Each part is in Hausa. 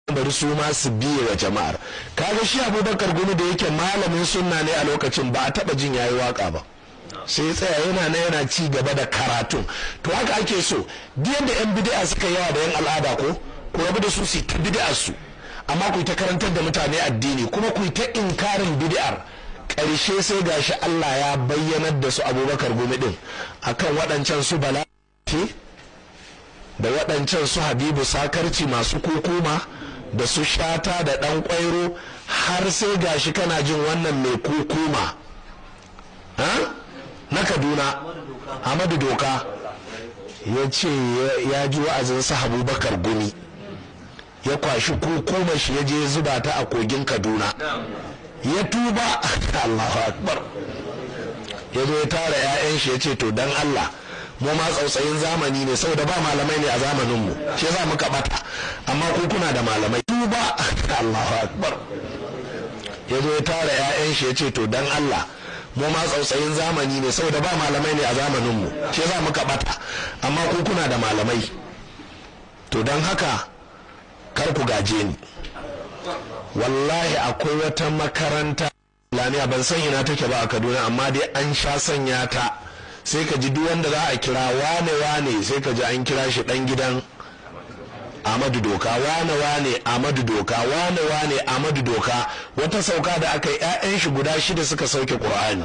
bari su ma su biye wa jama'ar kaga shi abubakar gumi da yake malamin sunna ne a lokacin ba a taba jin yayi waka ba sai ya tsaya yana na yana ci gaba da karatun to haka ake so duk yadda yan bid'a suka yawa da yan al'ada ko ku rabu da su su ta bid'a su amma ku ta karantar da mutane addini kuma ku ta inkarin bid'ar ƙarshe sai gashi Allah ya bayyanar da su abubakar gumi din akan waɗancan su bala da waɗancan su habibu sakarci masu kukuma da su shata da ɗan ƙwairo har sai gashi kana jin wannan mai kukuma na kaduna amadu doka ya ce ya ji wa'azin su abubakar gumi ya kwashi kukuma shi ya je zuba ta a kogin kaduna ya tuba allahu akbar ya zo ya tara 'ya'yan shi ya ce to dan allah mu ma tsautsayin zamani ne saboda ba malamai ne a zamanin mu shi yasa muka bata amma ku kuna da malamai tuba Allahu akbar ya zo ya tara ƴaƴan shi ya ce to dan Allah mu ma tsautsayin zamani ne saboda ba malamai ne a zamanin mu shi yasa muka bata amma ku kuna da malamai to dan haka kar ku gaje ni wallahi akwai wata makaranta lamiya ban san ina take ba a Kaduna amma dai an sha sanya ta sai ka ji duk wanda za a kira wane wane sai ka ji an kira shi dan gidan Amadu Doka wane wane Amadu Doka wane wane Amadu Doka wata sauka da aka yi 'ya'yan shi guda shida suka sauke Qur'ani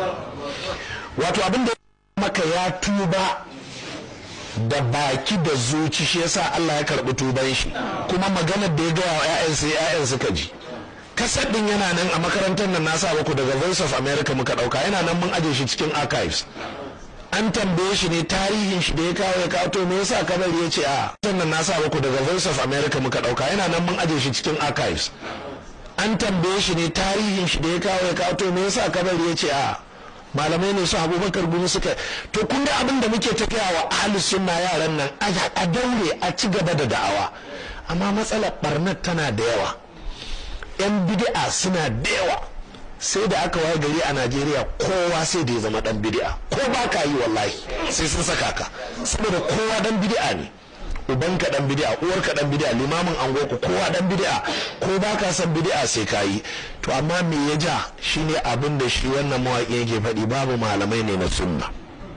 wato abin da maka ya tuba da baki da zuci shi yasa Allah ya karbi tuban shi kuma maganar da ya gaya wa 'ya'yan sai 'ya'yan suka ji kasar din yana nan a makarantar nan nasa baku daga voice of america muka dauka yana nan mun aje shi cikin archives an tambaye shi ne tarihin shi da ya kawo ya kawo to me yasa kabari ya ce a sannan na sa muku daga voice of america muka dauka yana nan mun aje shi cikin archives an tambaye shi ne tarihin shi da ya kawo ya kawo to me yasa kabari ya ce a malamai ne su abubakar gumi suka to kun ga abin da muke tafiya wa ahli sunna yaran nan a daure a ci gaba da da'awa amma matsalar barnar tana da yawa yan bid'a suna da yawa sai da aka waye gari a najeriya kowa sai da ya zama dan bid'a ko ba ka yi wallahi sai sun saka ka saboda kowa dan bid'a ne uban ka dan bid'a uwar ka dan bid'a limamin angoku kowa dan bid'a ko ba ka san bid'a sai ka yi to amma me ya ja shine abin da shi wannan mawaƙi yake faɗi babu malamai ne na sunna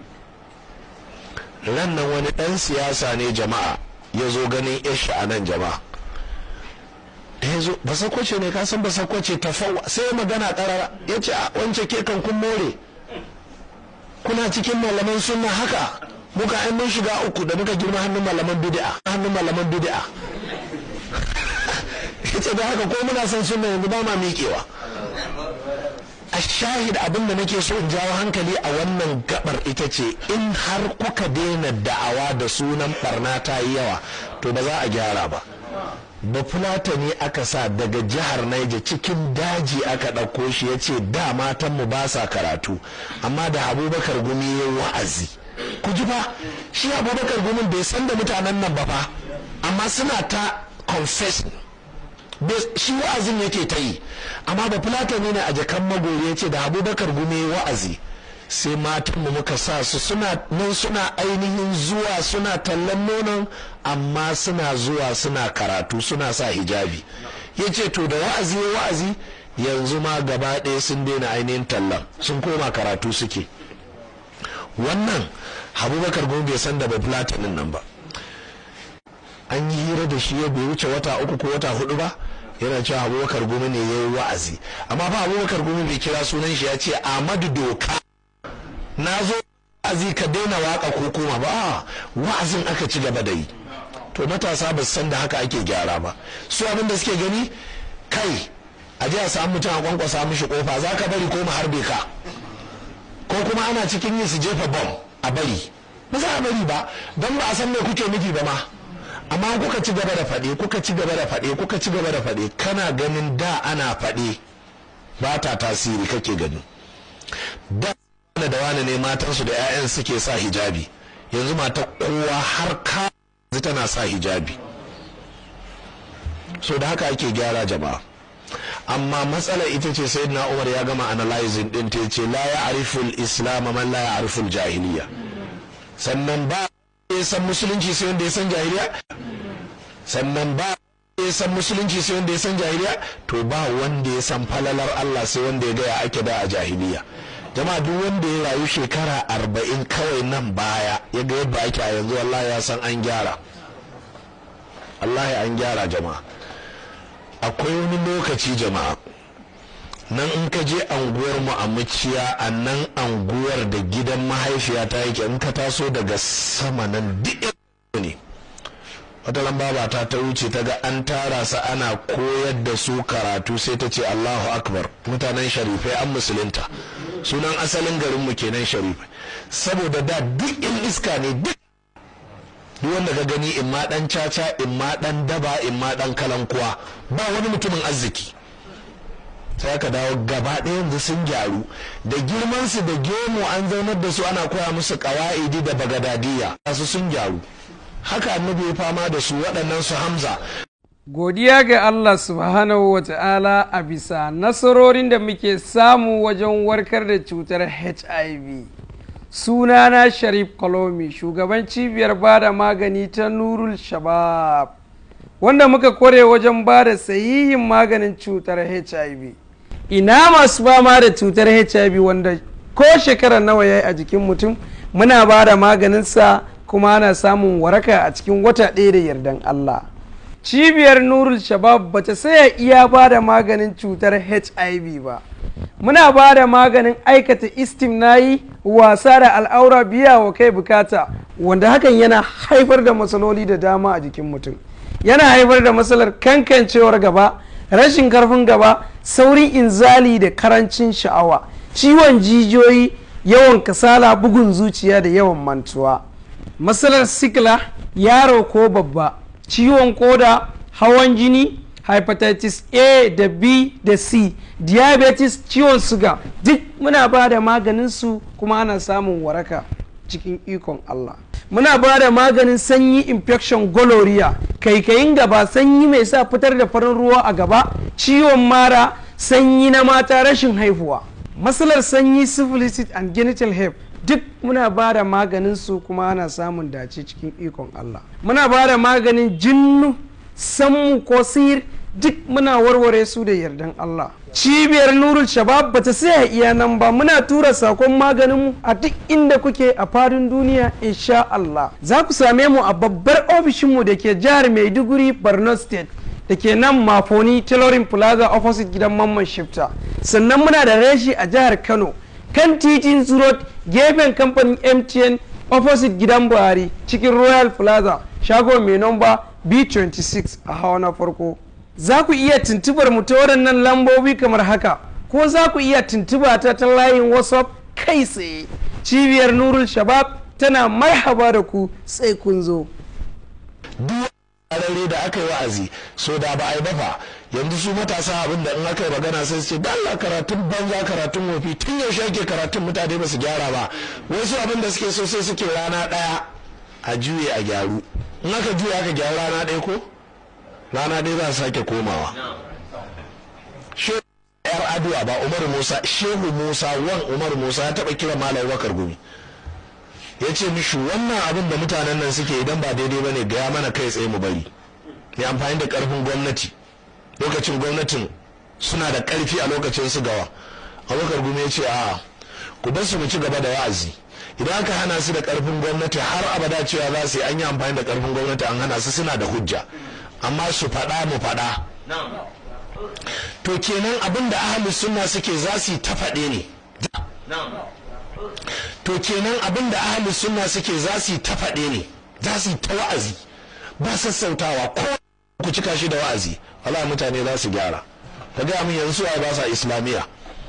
ran nan wani dan siyasa ne jama'a ya zo ganin yashi a nan jama'a da ya zo ba sakwace ne ka san ba sakwace ta fawa sai magana karara ya ce a wance ke kan kun more kuna cikin malaman sunna haka muka ai mun shiga uku da muka girma hannun malaman bid'a hannun malaman bid'a yace da haka ko muna son sunna yanzu ba ma miƙewa a shahid abin da nake so in jawo hankali a wannan gabar ita ce in har kuka daina da'awa da sunan barna ta yi yawa to ba za a gyara ba bafulata ne aka sa daga jihar naija cikin daji aka ɗauko shi ya ce da matanmu ba sa karatu amma da abubakar gumi ya wa'azi ku ji fa shi abubakar gumin bai san da mutanen nan ba fa amma suna ta confessing shi wa'azin yake ta yi amma bafulata ne a jakan magori ya ce da abubakar gumi ya wa'azi sai matanmu muka sa su suna nan suna ainihin zuwa suna tallan nonon amma suna zuwa suna karatu suna sa hijabi ya ce to da wa'azi wa'azi yanzu ma gaba ɗaya sun daina ainihin tallan sun koma karatu suke wannan abubakar gumi bai san da bafulatanin nan ba an yi hira da shi ya bai wuce wata uku ko wata hudu ba yana cewa abubakar gumi ne ya yi wa'azi amma ba abubakar gumi bai kira sunan shi ya ce amadu doka na zo wa'azi ka daina waka ko koma ba wa'azin aka ci gaba da yi to matasa ba san da haka ake gyara ba su abin da suke gani kai a ji a samu mutum a kwankwasa mishi kofa za ka bari ko mu harbe ka ko kuma ana cikin yin su jefa bom a bari ba za a bari ba don ba a san me kuke nufi ba ma amma kuka ci gaba da faɗe kuka ci gaba da faɗe kuka ci gaba da faɗe kana ganin da ana faɗe ba ta tasiri kake gani da da wani ne matansu da 'ya'yan suke sa hijabi yanzu mata kowa har ka tana sa hijabi so da haka ake gyara jama'a amma matsala ita ce sai na umar ya gama analyzing din ta ce la ya ariful islam man la ya ariful jahiliya sannan ba ya san musulunci sai wanda ya san jahiliya sannan ba ya san musulunci sai wanda ya san jahiliya to ba wanda ya san falalar Allah sai wanda ya gaya ake da a jahiliya jama'a duk wanda ya rayu shekara arba'in kawai nan baya ya ga yadda ake a yanzu wallahi ya san an gyara wallahi an gyara jama'a akwai wani lokaci jama'a nan in ka je anguwar mu a muciya a nan anguwar da gidan mahaifiya ta yake in ka taso daga sama nan duk ne wata lamba ta ta wuce ta ga an tara su ana koyar da su karatu sai ta ce allahu akbar mutanen sharifai an musulunta sunan asalin garinmu kenan sharifai saboda da duk in iska ne duk duk wanda ka gani in ma dan caca in ma dan daba in ma dan kalankuwa ba wani mutumin arziki sai aka dawo gaba ɗaya yanzu sun gyaru da girman su da gemu an zaunar da su ana koya musu ƙawa'idi da bagadadiya su sun gyaru haka annabi ya fama da su waɗannan su hamza godiya ga Allah subhanahu wa ta'ala a bisa nasarorin da muke samu wajen warkar da cutar HIV sunana sharif kolomi shugaban cibiyar bada magani ta nurul shabab wanda muka kware wajen bada sahihin maganin cutar HIV ina masu fama da cutar HIV wanda ko shekara nawa ya yi a jikin mutum muna bada maganinsa kuma ana samun waraka a cikin wata ɗaya da yardan Allah. Cibiyar Nurul Shabab bata saya iya ba da maganin cutar HIV ba. Muna ba da maganin aikata istimnayi wasa da al'aura biya wa kai bukata wanda hakan yana haifar da matsaloli da dama a jikin mutum. Yana haifar da matsalar kankancewar gaba, rashin karfin gaba, saurin inzali da karancin sha'awa, ciwon jijiyoyi, yawan kasala, bugun zuciya da yawan mantuwa. matsalar sikila yaro ko babba ciwon koda hawan jini hepatitis a da b da c diabetes ciwon suga duk muna ba da maganinsu kuma ana samun waraka cikin ikon allah muna ba da maganin sanyi infection gonorrhea kaikayin gaba sanyi mai sa fitar da farin ruwa a gaba ciwon mara sanyi na mata rashin haihuwa matsalar sanyi syphilis and genital herpes duk muna ba da maganin su kuma ana samun dace cikin ikon Allah muna ba da maganin jinnu sammu ko sihir duk muna warware su da yardan Allah cibiyar nurul shabab bata saya iya nan ba muna tura sakon maganinmu a duk inda kuke a fadin duniya insha Allah za ku same mu a babbar ofishinmu da ke jihar Maiduguri Borno State da ke nan mafoni tailoring plaza opposite gidan mamman shifta sannan muna da reshi a jihar Kano kan titin road gefen kamfanin mtn opposite gidan buhari cikin royal plaza shago mai nomba b26 a hawa na farko za ku iya tuntubar mu ta waɗannan lambobi kamar haka ko za ku iya tuntuba ta ta layin whatsapp kai tsaye cibiyar nurul shabab tana marhaba da ku sai kun zo duk da aka yi wa'azi so da ba a yi bafa yanzu su matasa abin da in aka yi magana sai su ce dalla karatun banza karatun wofi tun yaushe ake karatun mutane ba su gyara ba wasu abin da suke so sai suke rana ɗaya a juye a gyaru in aka juye aka gyaru rana ɗaya ko rana ɗaya za a sake komawa shehu yar aduwa ba umar musa shehu musa wan umar musa ya taɓa kira malam bakar gumi ya ce mishi wannan abin da mutanen nan suke idan ba daidai ba ne gaya mana kai tsaye mu bari ya amfani da ƙarfin gwamnati lokacin gwamnatin suna da ƙarfi a lokacin su gawa abubakar gumi ya ce a ku bar su mu ci gaba da wa'azi idan aka hana su da ƙarfin gwamnati har abada cewa za su yi an yi amfani da ƙarfin gwamnati an hana su suna da hujja amma su faɗa mu faɗa to kenan abin da ahalus sunna suke za su yi ta faɗe ne to kenan abin da ahalus sunna suke za su yi ta faɗe ne za su yi ta wa'azi ba sassautawa ko ku cika shi da wa'azi wala mutane za su gyara ka gaya min yanzu ai ba sa islamiyya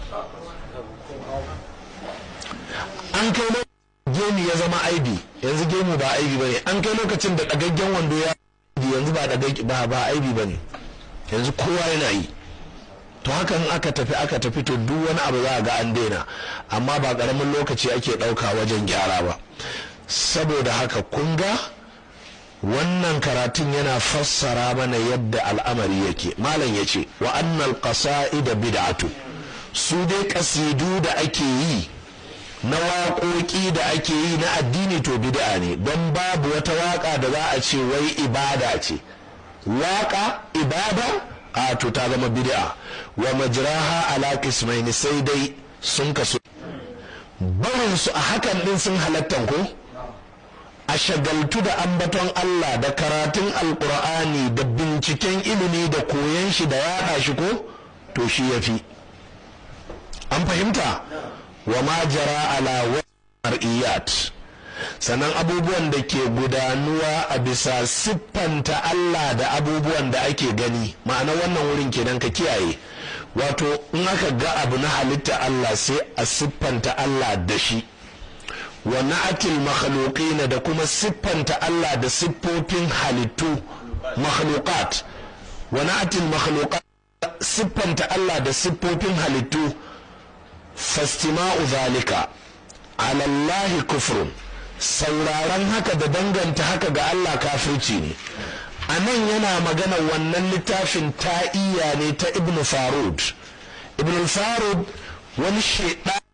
an kai gemu ya zama aibi yanzu gemu ba aibi bane an kai lokacin da dagaggen wando ya yanzu ba ba ba aibi bane yanzu kowa yana yi to hakan aka tafi aka tafi to duk wani abu za a ga an daina amma ba karamin lokaci ake ɗauka wajen gyara ba saboda haka kun ga wannan karatun yana fassara mana yadda al'amari yake malam ya ce wa annal qasa'ida bid'atu su dai kasidu da ake yi na waƙoƙi da ake yi na addini to bid'a ne don babu wata waƙa da za a ce wai ibada ce waka ibada a to ta zama bid'a wa majraha ala qismaini sai dai sun kasu barin su a hakan din sun halattan ko a shagaltu da ambaton Allah da karatun alkur'ani da binciken ilimi da koyon shi da yaɗa shi ko to shi ya fi an fahimta wa ma jara ala mar'iyat sannan abubuwan da ke gudanuwa a bisa siffanta Allah da abubuwan da ake gani ma'ana wannan wurin kenan ka kiyaye wato in aka ga abu na halitta Allah sai a siffanta Allah da shi wa na'atil makhluqina da kuma siffanta Allah da siffofin halittu makhluqat wa na'atil makhluqat siffanta Allah da siffofin halittu fastima'u zalika ala Allah kufrun sauraron haka da danganta haka ga Allah kafirci ne a nan yana magana wannan littafin ta'iya ne ta ibn farud ibn farud wani shaidan